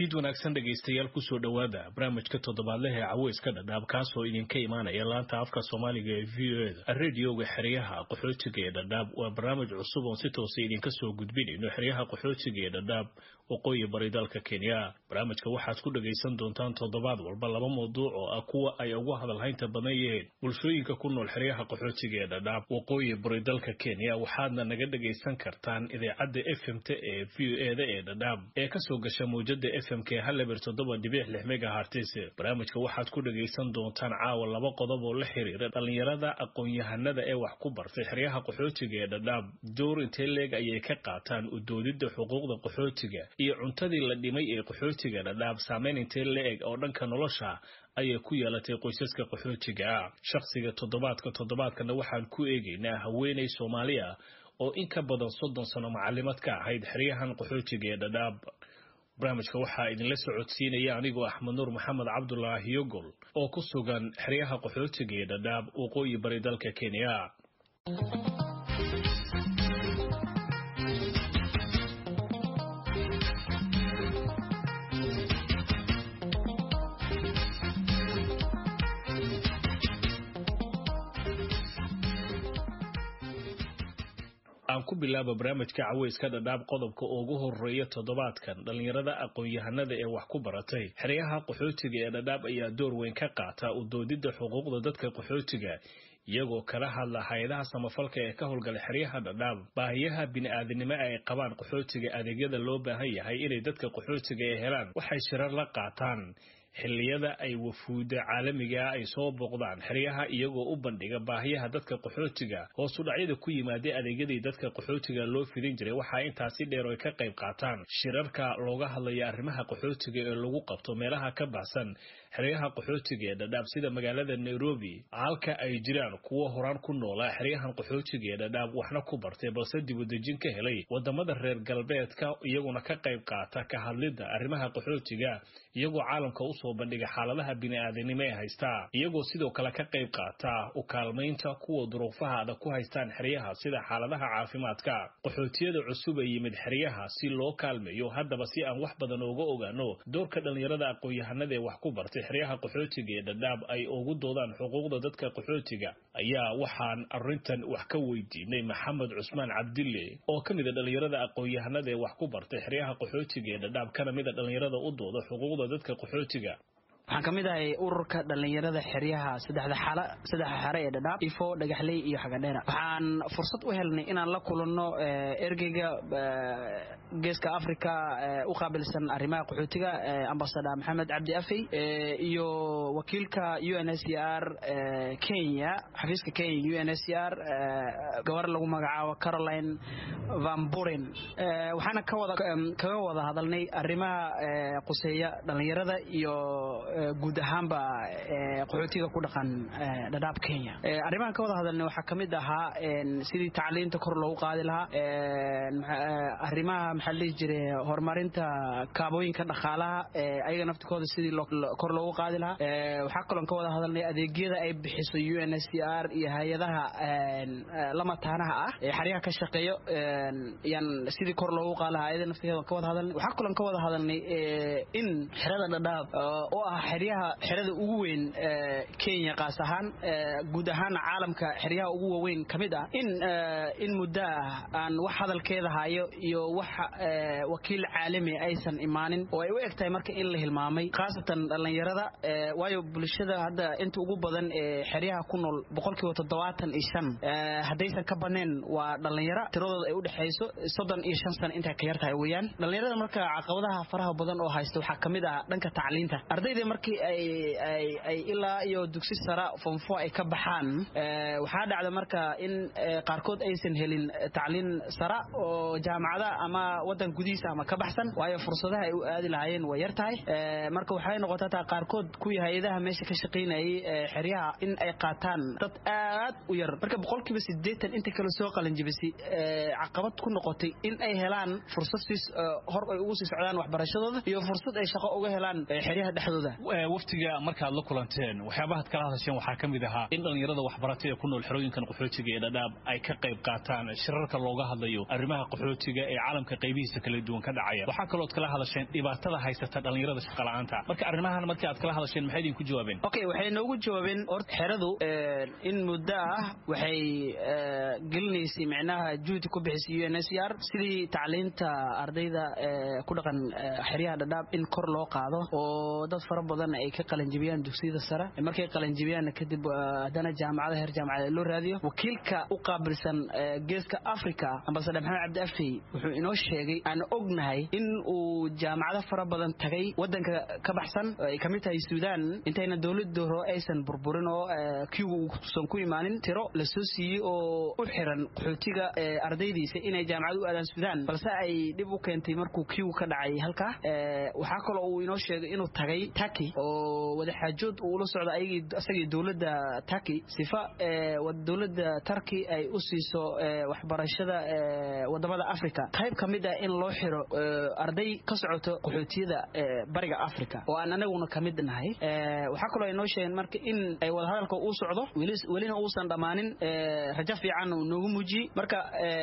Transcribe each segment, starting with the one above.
fiid wanaagsan dhegaystayaal kusoo dhowaada barnaamijka toddobaadleh ee caweyska dhadhaab kaasoo idinka imaanaya laanta afka soomaaliga ee v o eda radioga xeryaha qaxootiga ee dhadhaab waa barnaamij cusub oon si toosa idinka soo gudbinayno xeryaha qaxootiga ee dhadhaab waqooyi bari dalka kenya barnaamijka waxaad ku dhagaysan doontaan toddobaad walba laba mawduuc oo ah kuwa ay ugu hadalhaynta badan yihiin bulshooyinka ku nool xeryaha qaxootiga ee dhadhaab waqooyi bari dalka kenya waxaadna naga dhagaysan kartaan idaacadda f m t ee v o eda ee dhadhaab ee kasoo gasha mawjada f m k haleber toddoba dhibic lix megahartis barnaamijka waxaad ku dhagaysan doontaan caawa laba qodob oo la xiriira dhallinyarada aqoon-yahanada ee wax ku bartay xeryaha qaxootiga ee dhadhaab door intee leeg ayay ka qaataan udoodidda xuquuqda qaxootiga iyo cuntadii la dhimay ee qaxootiga dhadhaab saameyn intee la-eg oo dhanka nolosha ayay ku yeelatay qoysaska qaxootiga ah shakhsiga toddobaadka toddobaadkana waxaan ku eegaynaa haweeney soomaali ah oo in ka badan soddon sano macalimad ka ahayd xeryahan qaxootiga ee dhadhaab barnaamijka waxaa idinla socodsiinaya anigoo axmed nuur maxamed cabdulaahi yogol oo ku sugan xeryaha qaxootiga ee dhadhaab waqooyi bari dalka kenya aan ku bilaaba barnaamijka caweyska dhadhaab qodobka ugu horeeya toddobaadkan dhallinyarada aqoon-yahanada ee wax ku baratay xeryaha qaxootiga ee dhadhaab ayaa door weyn ka qaata u doodidda xuquuqda dadka qaxootiga iyagoo kala hadla hay-adaha samafalka ee ka howlgala xeryaha dhadhaab baahiyaha bini-aadinimo ay qabaan qaxootiga adeegyada loo baahan yahay inay dadka qaxootiga ee helaan waxay shirar la qaataan xilliyada ay wafuuda caalamiga ah ay soo booqdaan xeryaha iyagoo u bandhiga baahiyaha dadka qaxootiga hoosu dhacyada ku yimaada adeegyadii dadka qaxootiga loo fidin jiray waxaa intaasi dheer ay ka qayb qaataan shirarka looga hadlaya arrimaha qaxootiga ee lagu qabto meelaha ka baxsan xeryaha qaxootiga ee dhadhaab sida magaalada nairobi halka ay jiraan kuwo horaan ku noolaa xeryahan qaxootiga ee dhadhaab waxna ku bartay balse dibudejin ka helay wadamada reer galbeedka iyaguna ka qayb qaata ka hadlidda arrimaha qaxootiga iyagoo caalamka usoo bandhiga xaaladaha bini-aadanimo ee haystaa iyagoo sidoo kale ka qayb qaata u kaalmaynta kuwa duruufaha adag ku haystaan xeryaha sida xaaladaha caafimaadka qaxootiyada cusub ee yimid xeryaha si loo kaalmeeyo haddaba si aan wax badan ooga ogaano doorka dhallinyarada aqoon-yahanada ee wax ku bartay xeryaha qaxootiga ee dhadhaab ay ugu doodaan xuquuqda dadka qaxootiga ayaa waxaan arrintan wax ka weydiinay maxamed cusmaan cabdille oo ka mid a dhallinyarada aqoon-yahanada ee wax ku bartay xeryaha qaxootiga ee dhadhaab kana mid a dhallinyarada u dooda xuquuqda dadka qaxootiga waxaan ka mid ahay ururka dhallinyarada xeryaha saddexda xala saddexda xare ee dhadhaab ifo dhagaxley iyo xagadheera waxaan fursad u helnay inaan la kulanno ergeyga geeska africa u qaabilsan arrimaha qaxootiga ambasador maxamed cabdi afey iyo wakiilka u n s r kenya xafiiska kenya u n s r gabar lagu magacaabo caroline van buren waxaana kaga wada hadalnay arrimaha quseeya dhallinyarada iyo guud ahaanba qaxootiga ku dhaqan dhadhaab kenya arrimahan ka wada hadalna waxaa ka mid ahaa sidii tacliinta kor loogu qaadi lahaa arrimaha maxaa dhihi jire horumarinta kaabooyinka dhaqaalaha ayaga naftikooda sidii kor loogu qaadi lahaa waxaa kaloon ka wada hadalnay adeegyada ay bixiso u n s r iyo hay-adaha lamataanaha ah ee xaryaha ka shaqeeyo yan sidii kor loogu qaadi lahaa ayada naftigeeda ka wada hadalnay waxaa kaloon ka wada hadalnay in xerada dhadhaab oo ah xeryaha xerada ugu weyn kenya qaas ahaan guud ahaan caalamka xeryaha ugu waaweyn ka mid ah in in muddo ah aan wax hadalkeeda hayo iyo wax wakiil caalami aysan imaanin oo ay u eg tahay marka in la hilmaamay khaasatan dhallinyarada waayo bulshada hadda inta ugu badan ee xeryaha ku nool boqolkiiba toddobaatan iyo shan haddaysan ka baneen waa dhallinyaro tiradooda ay u dhexayso soddon iyo shan sano intay ka yar tahay weeyaan dhallinyarada marka caqabadaha faraha badan oo haysta waxaa ka mid ah dhanka tacliinta ardayda markii ay ilaa iyo dugsi sara fonfo ay ka baxaan waxaa dhacda marka in qaarkood aysan helin tacliin sara oo jaamacada ama wadan gudihiisa ama ka baxsan waayo fursadaha ay u aadi lahaayeen way yar tahay marka waxay noqotaa taa qaarkood kuwii hay-adaha meesha ka shaqaynayay xeryaha in ay qaataan dad aad u yar marka boqolkiiba sideetan inta kale soo qalanjibisay caqabad ku noqotay in ay helaan fursad hor ay ugu sii socdaan waxbarashadooda iyo fursad ay shaqo uga helaan xeryaha dhexdooda waftiga markaad la kulanteen waxyaabahaad kala hadasheen waxaa ka mid ahaa in dhallinyarada waxbaratay ee ku nool xerooyinkan qaxootiga ee dhadhaab ay ka qayb qaataan shirarka looga hadlayo arrimaha qaxootiga ee caalamka qaybihiisa kala duwan ka dhacaya waxaa kalooad kala hadasheen dhibaatada haysata dhallinyarada shaqala'aanta marka arrimahan markii aad kala hadasheen maxay idinku jawaabeen okay waxay noogu jawaabeen horta xeradu in muddo ah waxay gelinaysay micnaha juhdi ku bixisay u n s r sidii tacliinta ardayda ku dhaqan xeryaha dhadhaab in kor loo qaado oo dad fara badan ay ka qalanjibiyaan dugsiyada sare markay qalanjibiyaanna kadib haddana jaamacada heer jaamacada loo raadiyo wakiilka u qaabilsan geeska africa ambasador maxamed cabdi afey wuxuu inoo sheegay aan ognahay in uu jaamacado fara badan tagay wadanka ka baxsan ay kamid tahay suudaan intayna dowladda hore aysan burburin oo kiigu uusan ku imaanin tiro la soo siiyey oo u xiran qaxootiga ardaydiisa inay jaamacad u aadaan suudaan balse ay dhib u keentay markuu kiigu ka dhacay halkaa waxaa kaloo uu inoo sheegay inuu tagay taki oo wadaxaajood uu ula socdo isagii dowladda taki sifa dowladda tarki ay u siiso waxbarashada wadamada africa qayb ka mid ah in loo xiro arday ka socoto qaxootiyada bariga africa oo aan anaguna ka mid nahay waxaa kaloo inoo sheegeen marka in ay wadahadalka uu socdo welina uusan dhammaanin rajo fiican uu noogu muujiyey marka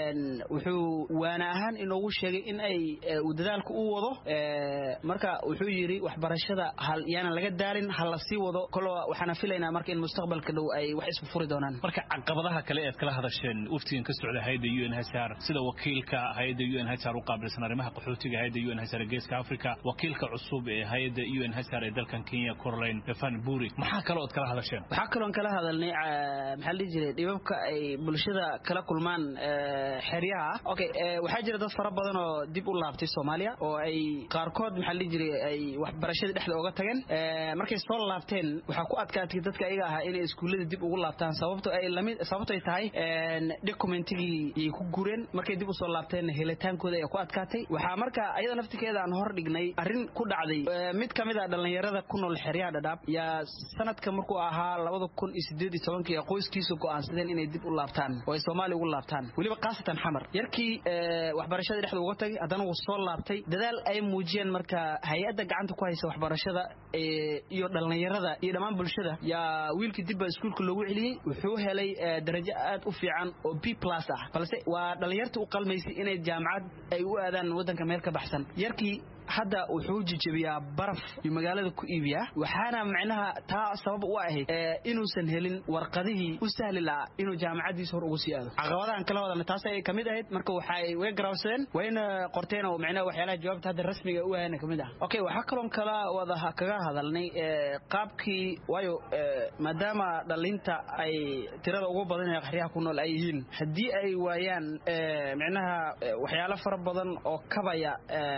wuxuu waana ahaan inoogu sheegay in ay uu dadaalka u wado marka wuxuu yidhi waxbarashada yaanan laga daalin ha la sii wado kolo waxaana filaynaa marka in mustaqbalka dhow ay wax isku furi doonaan marka caqabadaha kale ead kala hadasheen waftigan ka socda hayadda u n h r sida wakiilka hayadda u n h r u qaabilsan arrimaha qaxootiga hayadda u n h r ee geeska africa wakiilka cusub ee hayadda u n h r ee dalkan kenya caroline van buri maxaa kaloo ad kala hadasheen waxaa kaloon kala hadalnay maxaa la dhihi jiray dhibabka ay bulshada kala kulmaan xeryaha okay waxaa jira dad fara badan oo dib u laabtay soomaaliya oo ay qaarkood maxaa la dhihi jiray ay waxbarashadii dhexda oga tageen markay soo laabteen waxaa ku adkaatay dadka ayaga ahaa inay iskuullada dib ugu laabtaan sababto ay lamid sababto ay tahay documentigii ayay ku gureen markay dib usoo laabteen helitaankooda ay ku adkaatay waxaa marka ayada naftikeeda aan hor dhignay arrin ku dhacday mid ka mid a dhallinyarada ku nool xeryaha dhadhaab yaa sanadka markuu ahaa labada kun iyo sideed iyo tobankii ee qoyskiisu go'aansadeen inay dib u laabtaan oo ay soomaaliya ugu laabtaan weliba khaasatan xamar yarkii waxbarashadii dhexda uga tagay haddana wuu soo laabtay dadaal ay muujiyeen marka hay-adda gacanta ku haysa waxbarashada iyo dhallinyarada iyo dhammaan bulshada yaa wiilkii dibba iskuulka loogu celiyey wuxuu helay darajo aad u fiican oo b plus ah balse waa dhallinyarta u qalmaysay inay jaamacad ay u aadaan waddanka meel ka baxsan yarkii hadda wuxuu jijabiyaa baraf iyo magaalada ku iibiyaa waxaana macnaha taa sabab u ahayd inuusan helin warqadihii u sahli lahaa inuu jaamacaddiisa hor ugu sii aado caqabadahan kala wadana taas ay kamid ahayd marka waxay way garaabsadeen wayna qorteen oo macnaha waxyaalaha jawaabta hadda rasmiga u ahayna kamid ah okay waxaa kaloon kala wada kaga hadalnay qaabkii waayo maadaama dhalinta ay tirada ugu badan ee qaxriyaha ku nool ay yihiin haddii ay waayaan macnaha waxyaalo fara badan oo kabaya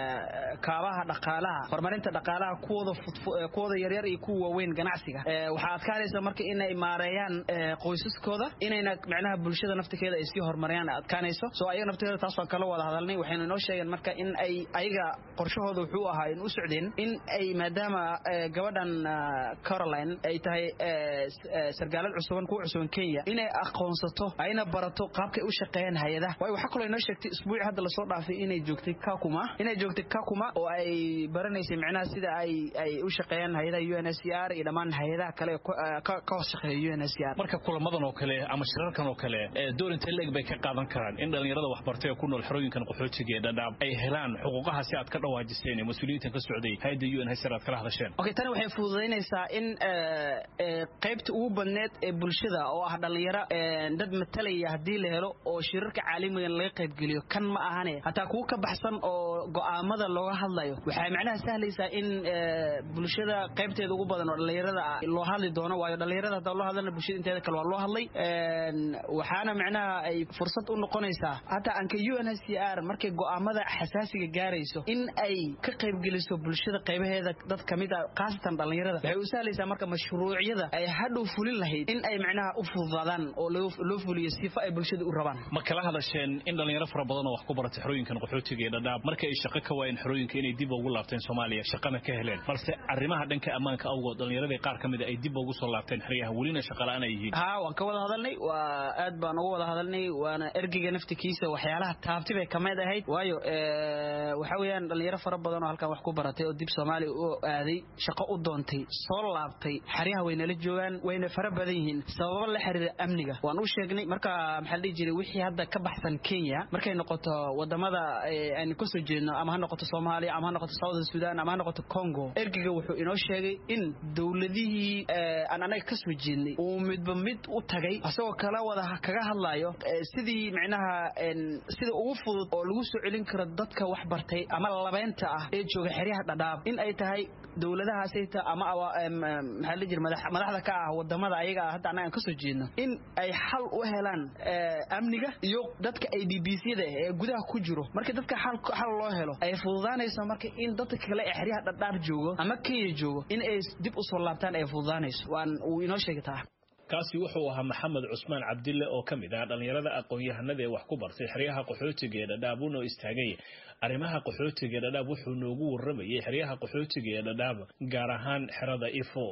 kaabaha dhaqaalaha horumarinta dhaqaalaha kuwooda kuwooda yaryar iyo kuwa waaweyn ganacsiga waxaa adkaanaysa marka inay maareeyaan qoysaskooda inayna macnaha bulshada naftikeeda ay sii horumariyaan adkaanayso soo ayaga naftikeeda taas waan kala wada hadalnay waxaynu inoo sheegeen marka in ay ayaga qorshahooda wuxuu ahaa in u socdeen in ay maadaama gabadhan caroline ay tahay sargaalad cusuban kuwa cusuban kenya inay aqoonsato ayna barato qaabkay u shaqeeyaan hay-adaha waayo waxaa kaloo inoo sheegtay isbuuci hadda lasoo dhaafay inay joogtay kakuma inay joogtay kakuma oo ay baranaysay macnaha sida ay ay u shaqeeyaan hay-adaha u n s r iyo dhammaan hay-adaha kale ka hoos shaqeeya u n s r marka kulamadan oo kale ama shirarkan oo kale door intee leeg bay ka qaadan karaan in dhallinyarada waxbartay ee ku nool xerooyinkan qaxootiga ee dhadhaab ay helaan xuquuqaha si aad ka dhawaajiseen ee mas-uuliyiintan ka socday hay-adda u n h r aad kala hadasheen okay tani waxay fududaynaysaa in qaybta ugu badneed ee bulshada oo ah dhallinyaro dad matalaya haddii la helo oo shirarka caalamigan laga qaybgeliyo kan ma ahane hataa kuwa ka baxsan oo go'aamada looga hadlayo waxay macnaha sahlaysaa in bulshada qaybteeda ugu badan oo dhallinyarada loo hadli doono waayo dhallinyarada hadaa loo hadlana bulshada inteeda kale waa loo hadlay waxaana macnaha ay fursad u noqonaysaa hataa anka u n h c r markay go'aamada xasaasiga gaarayso in ay ka qaybgeliso bulshada qaybaheeda dad kamid a khaasatan dhallinyarada waxay u sahlaysaa marka mashruucyada ay hadhow fulin lahayd in ay macnaha u fududaadaan oo loo fuliyo sifa ay bulshada u rabaan ma kala hadasheen in dhallinyaro fara badan oo wax ku barata xerooyinkan qaxootiga ee dhadhaab marka ay shaqo ka waayeen xerooyinka inay ay dib ugu laabteen soomaaliya shaqana ka heleen balse arrimaha dhanka ammaanka awgood dhallinyaradii qaar ka mida ay dib ugu soo laabteen xeryaha welina shaqala-aan ay yihiin ha waan ka wada hadalnay waa aad baan uga wada hadalnay waana ergeyga naftikiisa waxyaalaha taabti bay kamid ahayd waayo waxa weeyaan dhalinyaro fara badan oo halkan wax ku baratay oo dib soomaaliya u aaday shaqo u doontay soo laabtay xeryaha way nala joogaan wayna fara badan yihiin sababo la xiriira amniga waan u sheegnay marka maxaa la dhihi jiray wixii hadda ka baxsan kenya markay noqoto wadamada aynu kasoo jeedno ama ha noqoto soomaaliya ama ha noqoto southern sudan ama ha noqoto congo ergeyga wuxuu inoo sheegay in dowladihii aan anaga kasoo jeednay uu midba mid u tagay isagoo kala wada kaga hadlayo sidii micnaha sida ugu fudud oo lagu soo celin karo dadka wax bartay ama labeynta ah ee jooga xeryaha dhadhaab in ay tahay dowladahaasayta ama maxaa la jira madaxda ka ah wadamada ayaga hadda annaga aan kasoo jeedno in ay xal u helaan amniga iyo dadka ay d b c-da ee gudaha ku jiro marka dadka xal loo helo ay fududaanayso marka in dadka kale ee xeryaha dhadhaab joogo ama kenya joogo in ay dib usoo laabtaan ay fududaanayso waan uu inoo sheegi taa kaasi wuxuu ahaa maxamed cusmaan cabdille oo ka mid ah dhallinyarada aqoon-yahanada ee wax ku bartay xeryaha qaxootiga ee dhadhaab uunoo istaagay arrimaha qaxootiga ee dhadhaab wuxuu noogu warramayay xeryaha qaxootiga ee dhadhaab gaar ahaan xerada ifo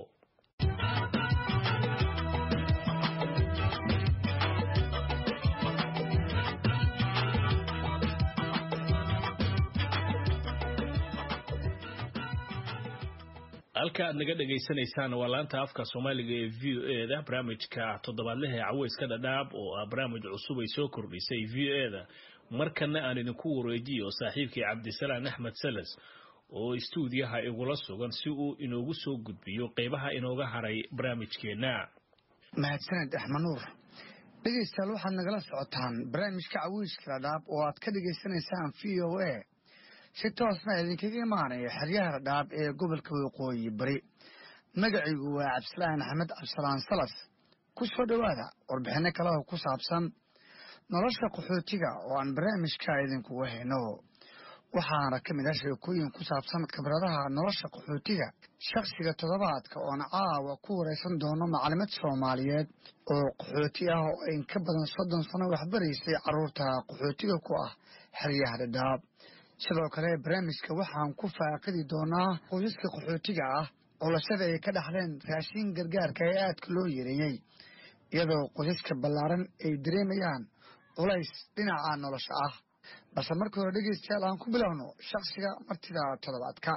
halka aad naga dhegaysanaysaan waa laanta afka soomaaliga ee v o e da barnaamijka toddobaadlaha ee caweyska dhadhaab oo ah barnaamij cusub ay soo kordhisay v o e da markana aan idinku wareejiyo saaxiibkii cabdisalaan axmed salas oo istuudiyaha igula sugan si uu inoogu soo gudbiyo qeybaha inooga haray barnaamijkeenna mahadsaned axmed nuur dhegaystayaal waxaad nagala socotaan barnaamijka caweyska dhadhaab oo aad ka dhegaysanaysaan v o a si toosna idinkaga imaanaya xeryaha dhadhaab ee gobolka waqooyi bari magacaygu waa cabdisalaan axmed cabdisalaan salas ku soo dhowaada warbixinno kale oo ku saabsan nolosha qaxootiga oo aan barnaamijka idinkuga hayno waxaana ka mid ah sheekooyin ku saabsan khibradaha nolosha qaxootiga shakhsiga toddobaadka oona caawa ku waraysan doono maclimad soomaaliyeed oo qaxooti ah oo in ka badan soddon sano waxbaraysay carruurta qaxootiga ku ah xeryaha dhadhaab sidoo kale barnaamijka waxaan ku faaqidi doonaa qoysaska qaxootiga ah culashada ay ka dhaxleen raashin gargaarka ee aadka loo yareeyey iyadoo qoysaska ballaaran ay dareemayaan culays dhinaca nolosha ah balse markii hore dhegaystayaal aan ku bilowno shakhsiga martida toddobaadka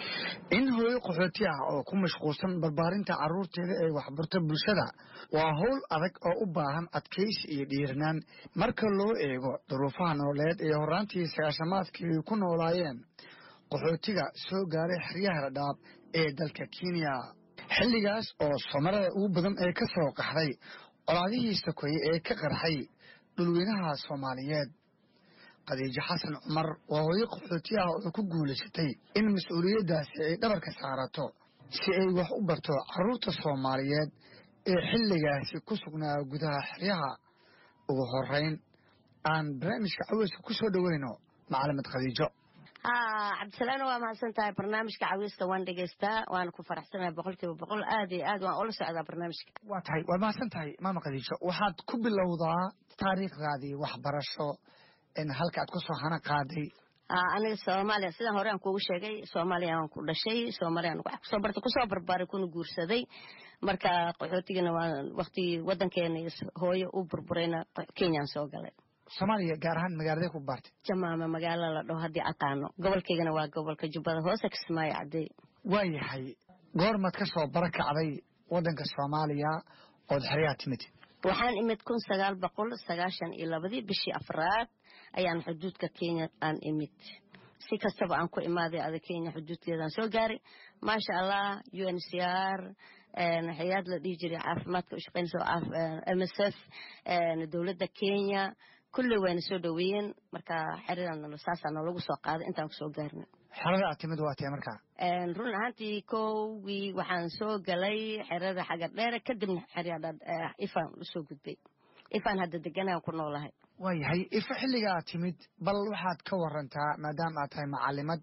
in hooyo qaxooti ah oo ku mashquulsan barbaarinta carruurteeda ee waxbarto bulshada waa howl adag oo u baahan adkaysi iyo dhiiranaan marka loo eego duruufaha nololeed ee horraantii sagaashamaadkii ay ku noolaayeen qaxootiga soo gaaray xeryaha dhadhaab ee dalka kenya xilligaas oo somarada ugu badan ee ka soo qaxday colaadihii sokoye ee ka qarxay dhulweynaha soomaaliyeed khadiijo xasan cumar waa hooyo qaxooti ah oo ku guulaysatay in mas-uuliyaddaasi ay dhabarka saarato si ay wax u barto carruurta soomaaliyeed ee xilligaasi ku sugnaa gudaha xeryaha ugu horeyn aan barnaamijka caweyska ku soo dhoweyno macalimad khadiijo ha cabdisalaan waa mahadsan tahay barnaamijka caweyska waan dhegaystaa waana ku faraxsanahay boqolkiiba boqol aad iyo aad waan ula socdaa barnaamijka waa tahay waad mahadsan tahay maama khadiijo waxaad ku bilowdaa taariikhdaadii waxbarasho halka aad ku soo hana qaaday aniga soomaaliya sidaan hore aan kuugu sheegay soomaaliya aan ku dhashay soomaaliyaan wax kusoo bartay kusoo barbaaray kuna guursaday marka qaxootigana waa waktigii waddankeena hooyo u burburayna kenyaan soo galay soomaaliya gaar ahaan magaaladee ku baartay jamaama magaalo la dhaho haddii aqaano gobolkaygana waa gobolka jubbada hoose kismaayo cadey waa yahay goormaad ka soo barakacday waddanka soomaaliya ood xeryaha timid waxaan imid kun sagaal boqol sagaashan iyo labadii bishii afraad ayaan xuduudka kenya aan imid si kastaba aan ku imaaday ada kenya xuduudkeedaan soo gaaray maasha allah u n c r hay-ad la dhihi jiray caafimaadka u shaqeynaysa m s f dowladda kenya kulley wayna soo dhoweeyeen marka xeradan saasaa noolagu soo qaaday intaan kusoo gaarna xerada aad timid waa tee markaa run ahaantii kowgii waxaan soo galay xerada xaga dheere kadibna xerada ifaan usoo gudbay ifaan hadda deganaan ku noolahay waa yahay ifa xilliga aad timid bal waxaad ka warantaa maadaama aad tahay macalimad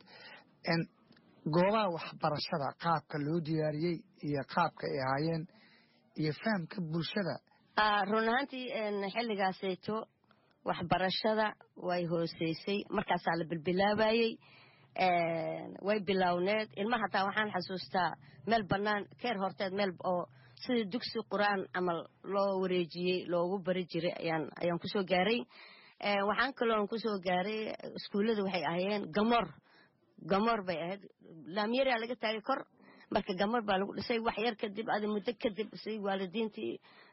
goobaha waxbarashada qaabka loo diyaariyey iyo qaabka ay ahaayeen iyo fahamka bulshada run ahaantii xilligaaseeto waxbarashada way hooseysay markaasaa la bilbilaabayey way bilowneed ilma hataa waxaan xasuustaa meel bannaan keer horteed meel oo sidii dugsi qur-aan camal loo wareejiyey loogu bari jiray ayaan ayaan kusoo gaaray waxaan kaloon kusoo gaaray iskuullada waxay ahayeen gamoor gamoor bay ahayd laamyaraa laga taagay kor marka gamoor baa lagu dhisay wax yar kadib adi muddo kadib si waalidiintii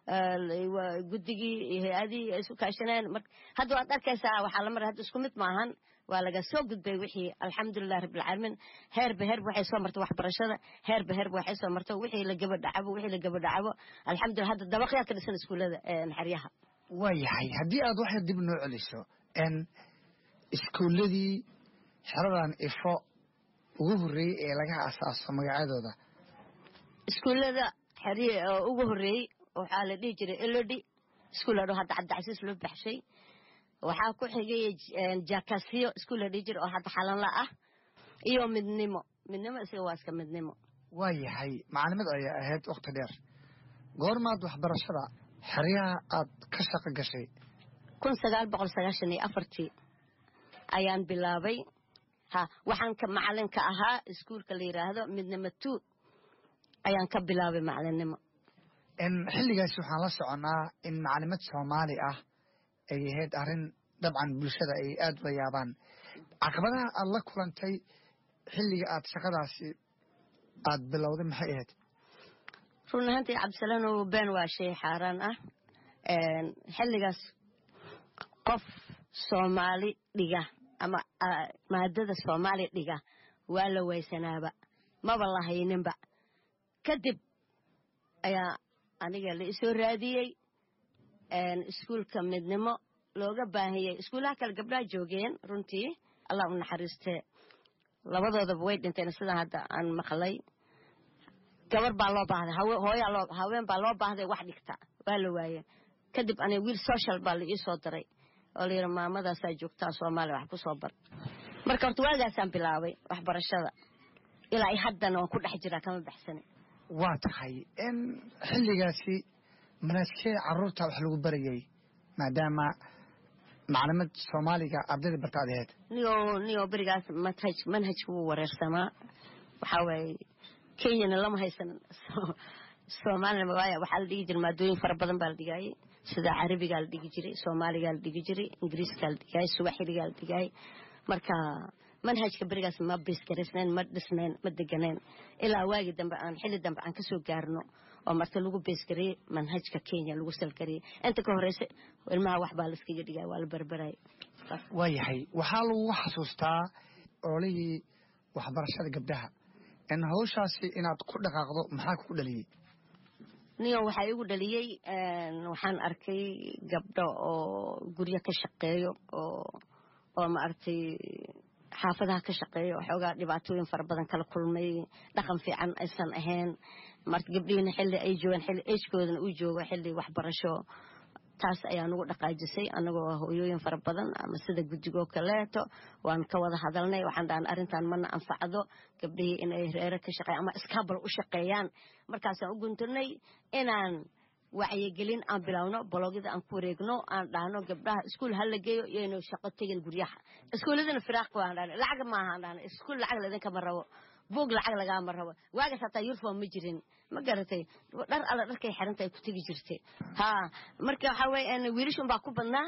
guddigii iyo hay-adihii ay isu kaashaneen hadda waad arkaysaa waxaa la maray hadda isku mid maahan waa laga soo gudbay wixii alxamdulilah rabbilcaalamiin heerba heerba waxay soo martay waxbarashada heerba heerba waxay soo martay wixii la gabadhacabo wixii la gabadhacabo alxamdulillah hadda dabaqyaa ka dhisan iskuullada xeryaha waa yahay haddii aad waxay dib noo celiso n iskuulladii xeradan ifo ugu horreeyey ee laga asaaso magacyadooda iskuullada xeryi oo ugu horreeyey waxaa la dhihi jiray elodi iskuul la dhaho hadda cabdicasiis loo baxshay waxaa ku xigay jakasiyo iskuul la dhihi jiray oo hadda xalanla ah iyo midnimo midnimo isaga waa iska midnimo waa yahay macalimad ayaa ahayd wakhti dheer goormaad waxbarashada xeryaha aad ka shaqo gashay kun sagaal boqol sagaashan iyo afartii ayaan bilaabay ha waxaan ka macalinka ahaa iskuulka la yidhaahdo midnimo two ayaan ka bilaabay macalinnimo xilligaasi waxaan la soconnaa in macalimad soomaali ah ay ahayd arrin dabcan bulshada ay aada ula yaabaan caqabadaha aad la kulantay xilliga aad shaqadaasi aad bilowday maxay ahayd run ahaantii cabdisalanow been waa shay xaaraan ah xilligaas qof soomaali dhiga ama maadada soomaali dhiga waa la waysanaaba maba la hayninba kadib ayaa aniga la isoo raadiyey iskuulka midnimo looga baahiyey iskuullaha kale gabdhaha joogeen runtii allah u naxariistee labadoodaba way dhinteen sidaa hadda aan maqlay gabar baa loo baahday hooyaa loo haween baa loo baahday wax dhigta waa la waaye kadib aniga wiil social baa la ii soo diray oo la yidhi maamadaasaa joogtaa soomaaliya wax ku soo bar marka horta waagaasaan bilaabay waxbarashada ilaa i haddana waan ku dhex jiraa kama baxsani waa tahay in xilligaasi manaaskee carruurta wax lagu barayay maadaama macalimad soomaaliga ardayda barta ad ahayd niyo niyo berigaas manhaj manhajka wuu wareersamaa waxaa waaye kenyana lama haysan soomaalina waaya waxaa la dhigi jiray maadooyin fara badan baa la dhigaayay sida carabigaa la dhigi jiray soomaaligaa la dhigi jiray ingiriiskaa la dhigaayay suwaxiligaa la dhigaayay marka manhajka berigaas ma biskaraysnayn ma dhisnayn ma deganeen ilaa waagii dambe aan xilli dambe aan kasoo gaarno oo marka lagu beesgariyey manhajka kenya lagu salgariyey inta ka horeysa ilmaha wax baa laiskaga dhigaya waa la berberaya waa yahay waxaa lagu xasuustaa olihii waxbarashada gabdhaha in hawshaasi inaad ku dhaqaaqdo maxaa kugu dhaliyey niyo waxaa igu dhaliyey waxaan arkay gabdho oo guryo ka shaqeeyo oo oo maaragtay xaafadaha ka shaqeeya waxoogaa dhibaatooyin fara badan kala kulmay dhaqan fiican aysan ahayn marka gabdhihiina xilli ay joogaan xilli ejkoodana uu joogo xilli waxbarasho taas ayaa nagu dhaqaajisay annagoo hooyooyin fara badan ama sida guddigoo kaleeto waan ka wada hadalnay waxaan dhahan arrintan mana anfacdo gabdhihii inay reere ka shaqeeyan ama iskaabal u shaqeeyaan markaasaan u guntunay inaan wacyigelin aan bilowno bologyada aan ku wareegno aan dhahno gabdhaha iskuul ha la geeyo iyaynu shaqo tegin guryaha iskuuladana firaaq waan dhahna lacag maaha aan dhahna iskuul lacag laidinkama rabo buug lacag lagaama rabo waagaas hataa yurfom ma jirin ma garatay dhar alla dharkay xiranta ay ku tegi jirtay ha marka waxaa weye wiilashun baa ku badnaa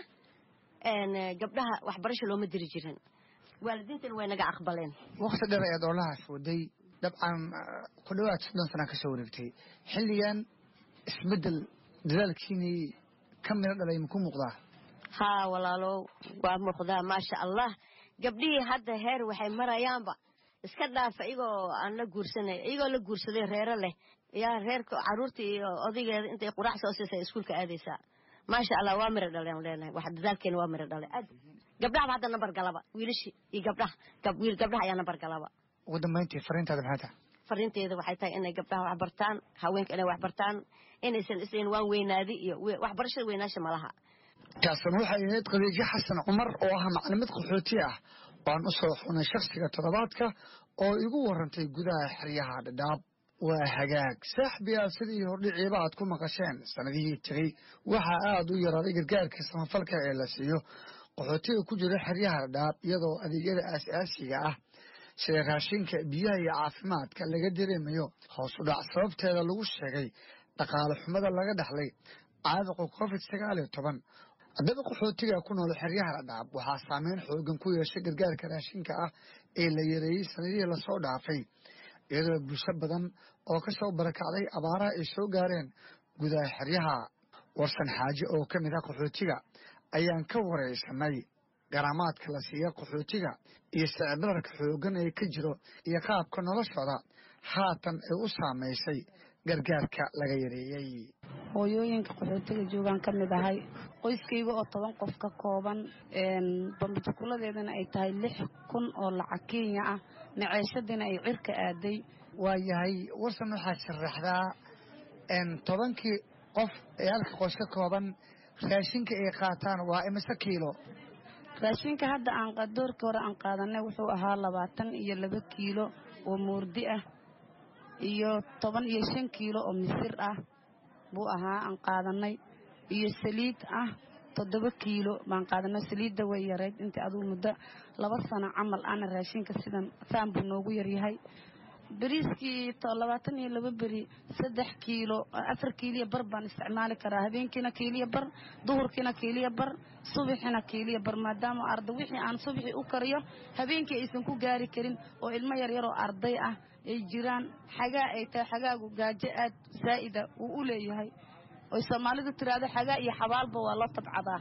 gabdhaha waxbarasho looma diri jirin waalidiintana way naga aqbaleen wakti dheer ayaad oolahaas waday dabcan ku dhawaad soddon sana ka soo wareegtay xilligan isbeddel dadaalkiinii ka midho dhalay maku muuqdaa haa walaalow waa muuqdaa maasha allah gabdhihii hadda heer waxay marayaanba iska dhaafa iyagoo aan la guursanay iyagoo la guursaday reero leh yaa reerka carruurta iyo odaygeeda intay quraac soo siisay iskuulka aadaysaa maasha allah waa miro dhaleen leenahay wax dadaalkeena waa miro dhalay aad gabdhahaba hadda nambar galaba wiilashii iyo gabdhaha wiil gabdhaha ayaa nambar galaba ugu dambayntii fariintaada maxay tahay fariinteeda waxay tahay inay gabdhaha wax bartaan haweenka inay wax bartaan inaysan isleyn waan weynaadi iyo waxbarashada weynaasha malaha taasna waxay ahayd khadiijo xasan cumar oo ah maclimad qaxooti ah waan u soo xunay shakhsiga toddobaadka oo igu warantay gudaha xeryaha dhadhaab waa hagaag saaxbiyaa sidii hordhiciiba aad ku maqasheen sanadihii tegey waxaa aada u yaraaday gargaarka samafalka ee la siiyo qaxootiga ku jira xeryaha dhadhaab iyadoo adeegyada aas-aasiga ah sida raashinka biyaha iyo caafimaadka laga dareemayo hoos u dhac sababteeda lagu sheegay dhaqaale xumada laga dhaxlay caabuqa covid sagaal iyo toban haddaba qaxootiga ku nool xeryaha dhadhaab waxaa saameyn xoogan ku yeeshay gargaarka raashinka ah ee la yareeyey sanadihii lasoo dhaafay iyadoo bulsho badan oo ka soo barakacday abaaraha ay soo gaareen gudaha xeryaha warsan xaaje oo ka mid ah qaxootiga ayaan ka waraysanay garaamaadka la siiya qaxootiga iyo sicibdararka xoogan ee ka jiro iyo qaabka noloshooda haatan ay u saamaysay gargaarka laga yareeyey hooyooyinka qaxootiga joogaan ka mid ahay qoyskayga oo toban qof ka kooban bambajukuladeedana ay tahay lix kun oo lacag kenya ah maceeshadiina ay cirka aaday waayahay warsan waxaad sharaxdaa tobankii qof ee halka qoys ka kooban raashinka ay qaataan waa imise kiilo raashinka hadda aan doorkii hore aan qaadanay wuxuu ahaa labaatan iyo laba kiilo oo moordi ah iyo toban iyo shan kiilo oo misir ah buu ahaa aan qaadanay iyo saliid ah toddoba kiilo baan qaadanay saliidda way yarayd intii aduu muddo laba sano camal ana raashinka sidan saan buu noogu yaryahay beriiskii labaatan iyo laba beri saddex kiilo afar kiiliya bar baan isticmaali karaa habeenkiina kiiliya bar duhurkiina kiiliya bar subaxina kiiliya bar maadaama arda wixii aan subaxii u kariyo habeenkii aysan ku gaari karin oo ilmo yaryaroo arday ah ay jiraan xagaa ay tahay xagaagu gaajo aad saa'ida uu u leeyahay oy soomaalidu tiraahdo xagaa iyo xabaalba waa loo tabcadaa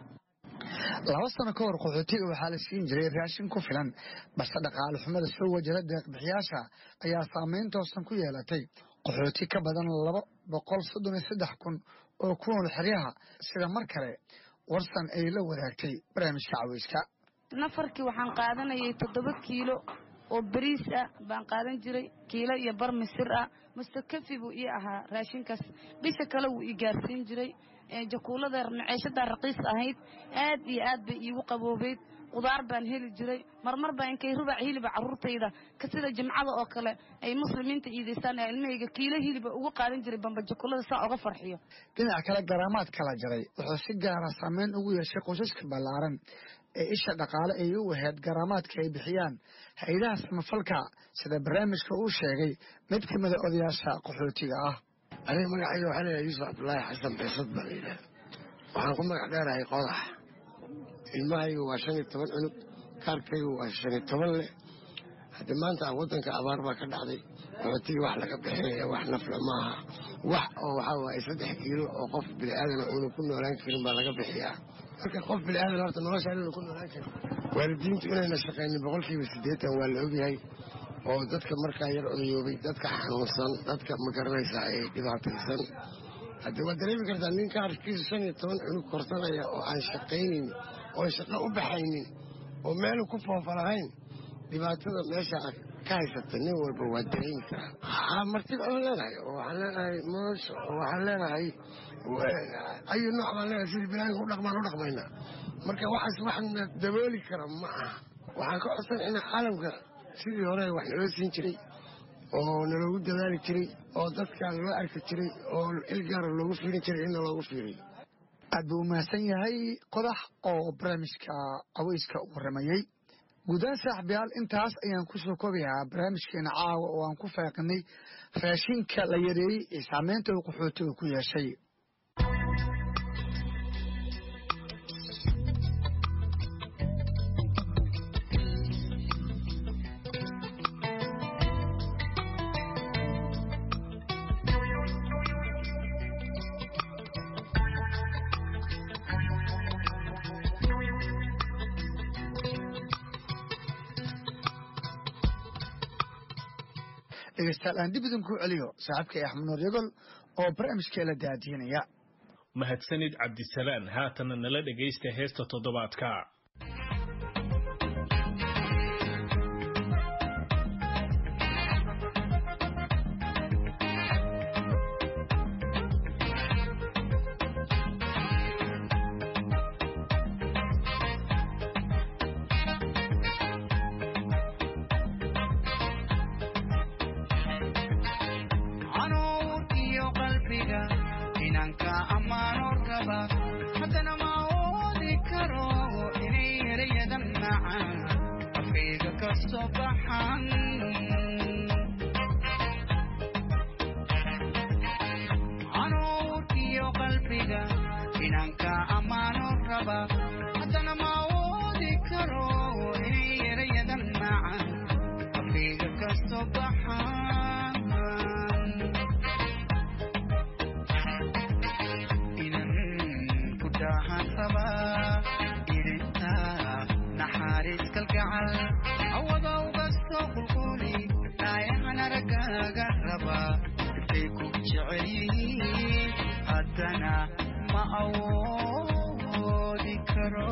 laba sano ka hor qaxootiga waxaa la siin jiray raashin ku filan balse dhaqaale xumada soo wajara deeqbixiyaasha ayaa saameyn toosan ku yeelatay qaxooti ka badan laba boqol soddon iyo saddex kun oo ku nool xeryaha sida mar kale warsan ay la wadaagtay barnaamijka caweyska nafarkii waxaan qaadanayay toddoba kiilo oo beriis ah baan qaadan jiray kiilo iyo bar misir ah mustakafi buu ii ahaa raashinkaas bisha kale wuu ii gaarsiin jiray jakuulada maceeshadaa raqiis ahayd aad iyo aad bay iigu qaboobeyd qudaar baan heli jiray marmar baa inkay rubac hiliba carruurtayda ka sida jimcada oo kale ay muslimiinta iidaystaan ee ilmahayga kiilo hiliba ugu qaadan jiray bamba jakuulada saa oga farxiyo dhinac kale garaamaad kala jaray wuxuu si gaara saameyn ugu yeeshay qoysaska ballaaran ee isha dhaqaale ay u ahayd garaamaadka ay bixiyaan hay-adaha samafalka sida barnaamijka uu sheegay mid ka mida odayaasha qaxootiga ah aniga magacayga waxaa leeyahay yuusuf cabdulaahi xasan beesad baa layidhaha waxaan ku magac dheerahay qodax ilmahaygu waa shan iyo toban cunug kaarkaygu waa shan iyo toban leh haddii maanta waddanka abaar baa ka dhacday qaxootigii wax laga bixinaya wax nafla maaha wax oo waxaa waaye saddex kiilo oo qof bini'aadana uuna ku noolaan karin baa laga bixiyaa marka qof bini'aadan horta nolosha inuuna ku noolaan karin waalidiintu inayna shaqaynin boqolkiiba siddeetan waa la ogyahay oo dadka markaa yar odayoobay dadka xanuunsan dadka magaranaysaa ee dhibaataysan haddii waad dareemi kartaa ninka arkiisu shan iyo toban cunug korsanaya oo aan shaqaynin oon shaqo u baxaynin oo meelu ku foofa lahayn dhibaatada meesha ka haysata nin walba waa dareemi karaa martib aan leenahay oo waxaan leenahay moosho oo waxaan leenahay ayu nooc baan leenahay sidii bilaanka u dhaqmaan u dhaqmaynaa marka waxaas waxna dabooli kara ma aha waxaan ka codsan inaa caalamka sidii hore wax naloo siin jiray oo naloogu dadaali jiray oo dadka loo arki jiray oo ilgaara loogu fiirin jiray inna loogu fiiriyo aad buu umahadsan yahay qodax oo barnaamijka caweyska u waramayey guudaan saaxibayaal intaas ayaan ku soo koobayaa barnaamijkeena caawa oo aan ku faaqinay raashinka la yareeyey ee saameynta uu qaxootiga ku yeeshay dhegeystayaal aan dib idinku celiyo saaxiibkay axmed nuur yagol oo barnaamijkeela daadiinaya mahadsanid cabdisalaan haatana nala dhegaysta heesta toddobaadka inanka ammaano raba haddana ma awoodi karo soo baxan canuurkiyo qalbiga inanka ammaano raba haddana ma awoodi karo inay erayadan macan afkayga ka soo baxan inan ku daahan raba irinta naxariis kalgacal awada uga soo qulquli dhaayahan aragaaga raba intay ku jecel yihiin haddana ma awoodi karo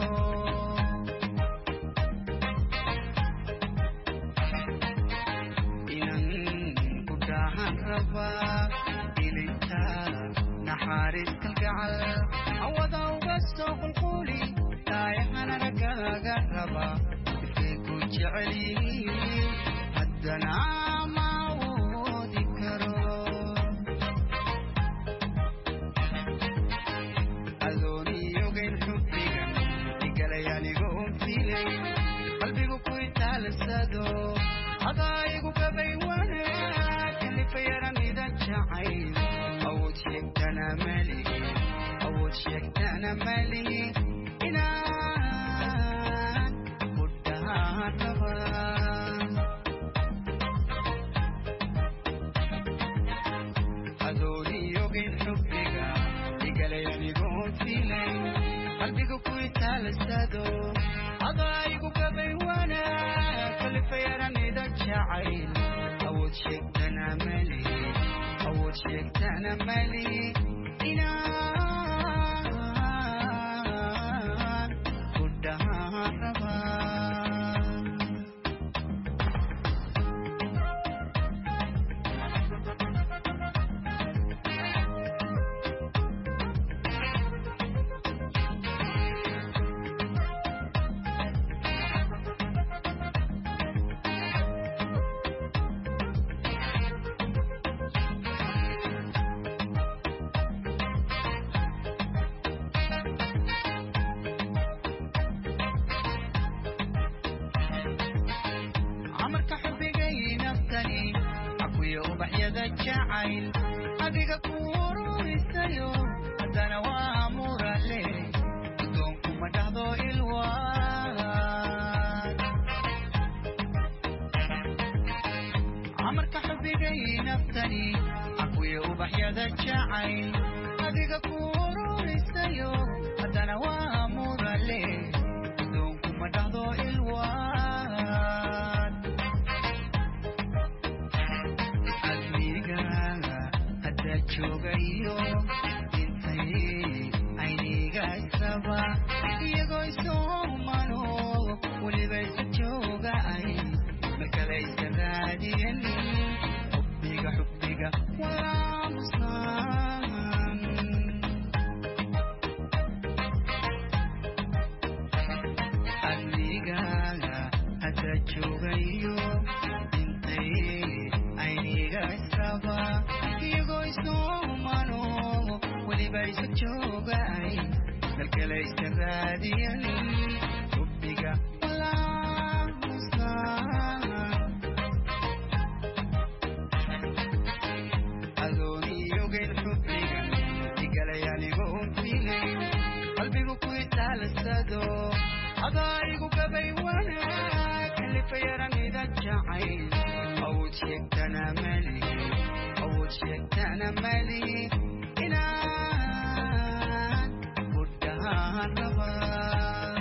inan ku daahan raba ilinta naxariis kalgacal awada uga soo qulquli dhaayahan aragaaga raba intay ku jecel yihiin haddana ma awoodi karo adooniyogayn xubbiga igalay anigoo filay qalbigu ku itaalsado adaayigu gabay wanaag kalifayaramida jacayl awood sheegtana malihi awood sheegtana malihi inaan ku dhahaan rabaa adooniyogayn xubbiga igalay anigoo filay qalbiga ku itaalsado adaayigu gabay wanaag kalifayaranida jacayl awood sheegtana malihi awood sheegtana malihi inaan ku dhahaan rabaa amarka xubigay naftani akuya ubaxyada jacayl adiga ku ururisayo haddana waa murale addoonkuma dhahdo ilwaan amarka xubigay naftani akuya ubaxyada jacayl adiga ku ururisayo haddana waa murale addoonkuma dhahdo ilwaan admigaaga hadda joogayo intay ayniga isaba iyagoo isoomano weliba isa jooga ay markale isa raadiyan xubbiga xubbiga walaamusan admigaaga hadda joogayo intay ayniga isaba iyagoo isoomano weliba isa jooga ay dalkale isa raadiyan xubbiga walaamusan adooniyogayn xubbiga igalay anigoo filay qalbigu ku itaalsado adaayigu gabay wanaag kalifayaramida jacayl awood sheegtana malihi awood sheegtana malihi inaan ku dhahaan rabaa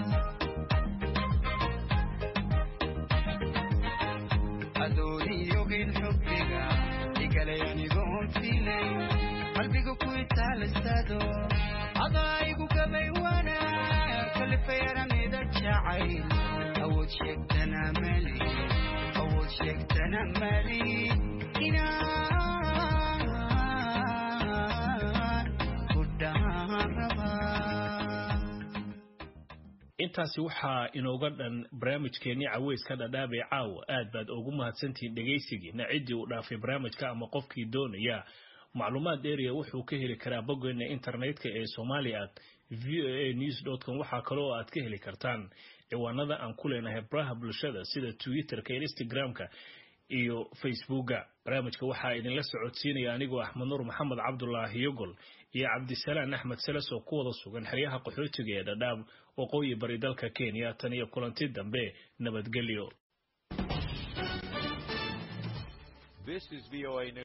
adooniyogayn xubbiga igalay anigoo filay qalbiga ku itaalsado adaayigu gabay wanaag kalifayaramida jacayl awood sheegtana malihi awood sheegtana malihi inaan ku dhahaan rabaa intaasi waxaa inooga dhan barnaamijkeennii caweyska dhadhaab ee caawa aad baad ugu mahadsantihiin dhegaysigiina ciddii uu dhaafay barnaamijka ama qofkii doonaya macluumaad dheeriya wuxuu ka heli karaa boggeena internetka ee somalia at v o a news com waxaa kale oo aad ka heli kartaan ciwaanada aan ku leenahay baraha bulshada sida twitterka instagramka iyo facebooka barnaamijka waxaa idinla socodsiinaya anigoo axmed nuur maxamed cabdulaahi yogol iyo cabdisalaan axmed seles oo ku wada sugan xeryaha qaxootiga ee dhadhaab waqooyi bari dalka kenya tan iyo kulanti dambe nabadgelyo